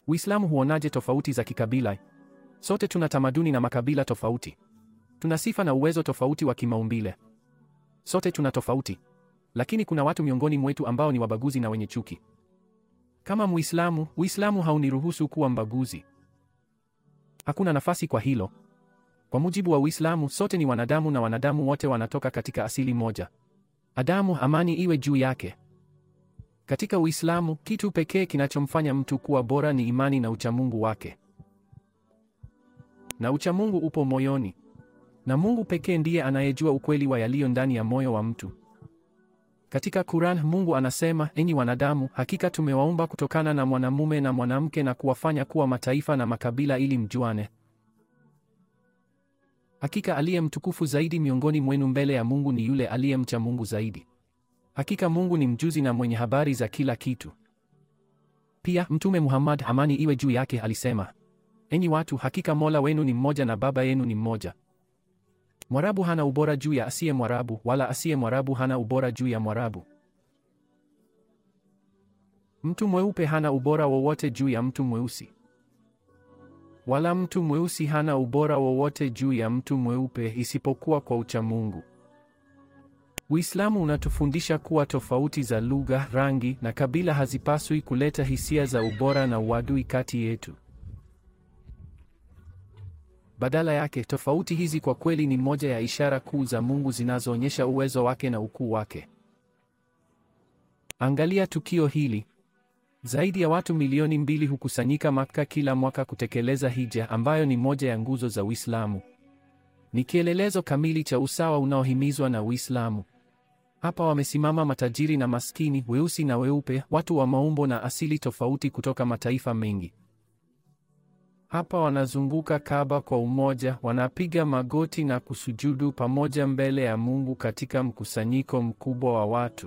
Uislamu huonaje tofauti za kikabila? Sote tuna tamaduni na makabila tofauti. Tuna sifa na uwezo tofauti wa kimaumbile. Sote tuna tofauti. Lakini kuna watu miongoni mwetu ambao ni wabaguzi na wenye chuki. Kama Muislamu, Uislamu hauniruhusu kuwa mbaguzi. Hakuna nafasi kwa hilo. Kwa mujibu wa Uislamu, sote ni wanadamu na wanadamu wote wanatoka katika asili moja. Adamu, amani iwe juu yake. Katika Uislamu, kitu pekee kinachomfanya mtu kuwa bora ni imani na uchamungu wake. Na uchamungu upo moyoni. Na Mungu pekee ndiye anayejua ukweli wa yaliyo ndani ya moyo wa mtu. Katika Quran, Mungu anasema, enyi wanadamu, hakika tumewaumba kutokana na mwanamume na mwanamke na kuwafanya kuwa mataifa na makabila ili mjuane. Hakika aliye mtukufu zaidi miongoni mwenu mbele ya Mungu ni yule aliyemcha Mungu zaidi. Hakika Mungu ni mjuzi na mwenye habari za kila kitu. Pia Mtume Muhammad, amani iwe juu yake, alisema, enyi watu, hakika Mola wenu ni mmoja na Baba yenu ni mmoja. Mwarabu hana ubora juu ya asiye Mwarabu, wala asiye Mwarabu hana ubora juu ya Mwarabu. Mtu mweupe hana ubora wowote juu ya mtu mweusi, wala mtu mweusi hana ubora wowote juu ya mtu mweupe, isipokuwa kwa uchamungu. Uislamu unatufundisha kuwa tofauti za lugha, rangi na kabila hazipaswi kuleta hisia za ubora na uadui kati yetu. Badala yake, tofauti hizi kwa kweli ni moja ya ishara kuu za Mungu zinazoonyesha uwezo wake na ukuu wake. Angalia tukio hili. Zaidi ya watu milioni mbili hukusanyika Makka kila mwaka kutekeleza hija ambayo ni moja ya nguzo za Uislamu. Ni kielelezo kamili cha usawa unaohimizwa na Uislamu. Hapa wamesimama matajiri na maskini, weusi na weupe, watu wa maumbo na asili tofauti kutoka mataifa mengi. Hapa wanazunguka Kaaba kwa umoja, wanapiga magoti na kusujudu pamoja mbele ya Mungu katika mkusanyiko mkubwa wa watu.